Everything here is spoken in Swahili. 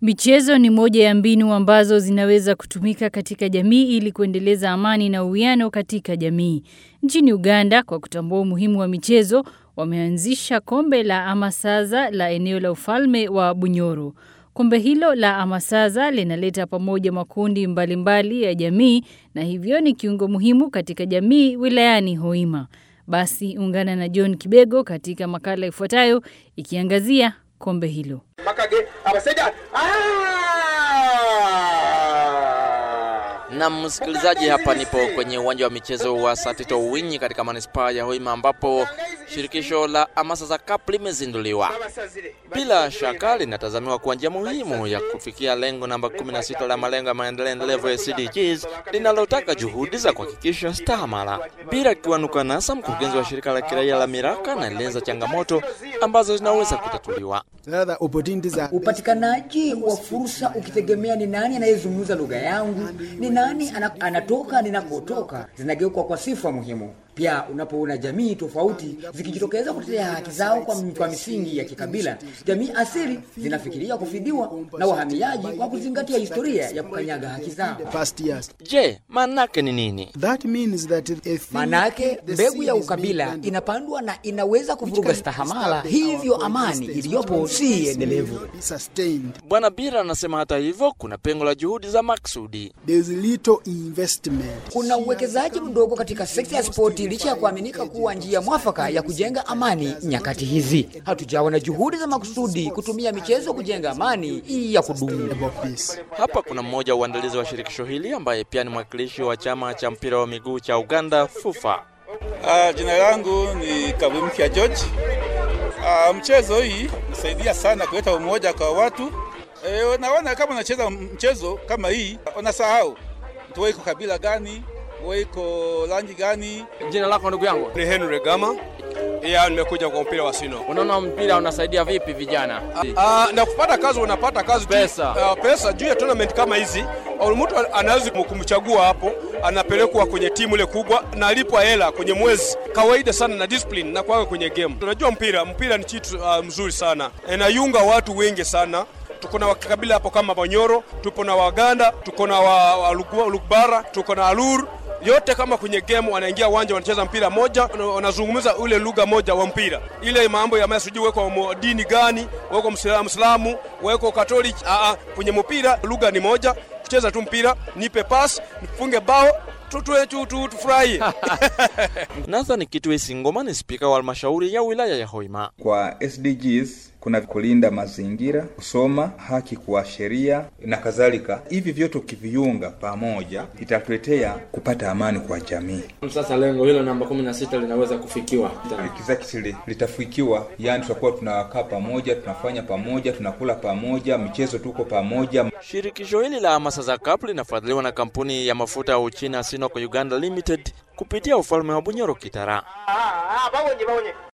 Michezo ni moja ya mbinu ambazo zinaweza kutumika katika jamii ili kuendeleza amani na uwiano katika jamii. Nchini Uganda, kwa kutambua umuhimu wa michezo, wameanzisha kombe la Amasaza la eneo la ufalme wa Bunyoro. Kombe hilo la Amasaza linaleta pamoja makundi mbalimbali mbali ya jamii na hivyo ni kiungo muhimu katika jamii wilayani Hoima. Basi ungana na John Kibego katika makala ifuatayo ikiangazia kombe hilo. makage abasajja Na msikilizaji, hapa nipo kwenye uwanja wa michezo wa Satito Winyi katika manispaa ya Hoima ambapo shirikisho la Amasaza Cup limezinduliwa. Bila shaka linatazamiwa kuwa njia muhimu ya kufikia lengo namba 16 la malengo ya maendeleo endelevu ya SDGs linalotaka juhudi za kuhakikisha stahamala. Bila Kiwanuka Nasa, mkurugenzi wa shirika la kiraia la Miraka, anaeleza changamoto ambazo zinaweza kutatuliwa. Sasa opportunities are Upatikanaji wa fursa ukitegemea ni nani anayezungumza lugha yangu, ni nani ana, anatoka ninakotoka, zinageuka kwa sifa muhimu. Pia unapoona jamii tofauti zikijitokeza kutetea haki zao kwa, kwa misingi ya kikabila, jamii asili zinafikiria kufidiwa na wahamiaji kwa kuzingatia historia ya kukanyaga haki zao. past years. Je, maanake ni nini? That means that a thing- Manake the mbegu seed ya is ukabila made inapandwa na inaweza kuvuruga can stahamala, disturb our hivyo amani coexistence, iliyopo which si means endelevu. will be sustained. Bwana Bira anasema hata hivyo kuna pengo la juhudi za maksudi. There is little investment. Kuna uwekezaji mdogo katika sekta ya spoti licha ya kuaminika kuwa njia mwafaka ya kujenga amani nyakati hizi. Hatujawa na juhudi za makusudi kutumia michezo kujenga amani ya kudumu. about peace. Hapa kuna mmoja wa uandalizi wa shirikisho hili ambaye pia ni mwakilishi wa chama cha mpira wa miguu cha Uganda FUFA. Uh, jina langu ni Kabwimkia George. Uh, mchezo hii nasaidia sana kuleta umoja kwa watu. E, naona kama unacheza mchezo kama hii unasahau mtu wewe iko kabila gani, wewe iko rangi gani. Jina lako ndugu yangu? Ni Henry Gama. Iya, nimekuja kwa mpira wa sino. Unaona mpira unasaidia vipi vijana? Ah, na kupata kazi unapata kazi tu. Pesa. Ah, pesa juu ya tournament kama hizi, au mtu anaweza kumchagua hapo, anapelekwa kwenye timu ile kubwa na alipwa hela kwenye mwezi. Kawaida sana na discipline na kwa kwenye game. Tunajua mpira, mpira ni kitu uh, mzuri sana. Inayunga watu wengi sana. Tuko na wakabila hapo kama Banyoro, tupo na Waganda, tuko na wa, wa Lugwa- Lugbara, tuko na Alur yote kama kwenye game wanaingia uwanja wanacheza mpira moja, wana- wanazungumza ule lugha moja wa mpira. Ile mambo ya sijui weko mo- dini gani, weko Msilamu, Mslamu, weko Katoliki, a a, kwenye mpira lugha ni moja, kucheza tu mpira, nipe pass, nifunge bao, tu tu tu tu tufurahi. Nathan Kitwe Singoma ni spika wa halmashauri ya wilaya ya Hoima. Kwa SDGs kuna kulinda mazingira, kusoma, haki kwa sheria na kadhalika. Hivi vyote ukiviunga pamoja itatuletea kupata amani kwa jamii. Sasa lengo hilo namba 16 linaweza kufikiwa. Exactly, litafikiwa, yani tutakuwa tunakaa pamoja, tunafanya pamoja, tunakula pamoja, michezo tuko pamoja. Shirikisho hili la Amasaza Cup linafadhiliwa na kampuni ya mafuta ya Uchina Sinopec Uganda Limited kupitia ufalme wa Bunyoro Kitara. babonye babonye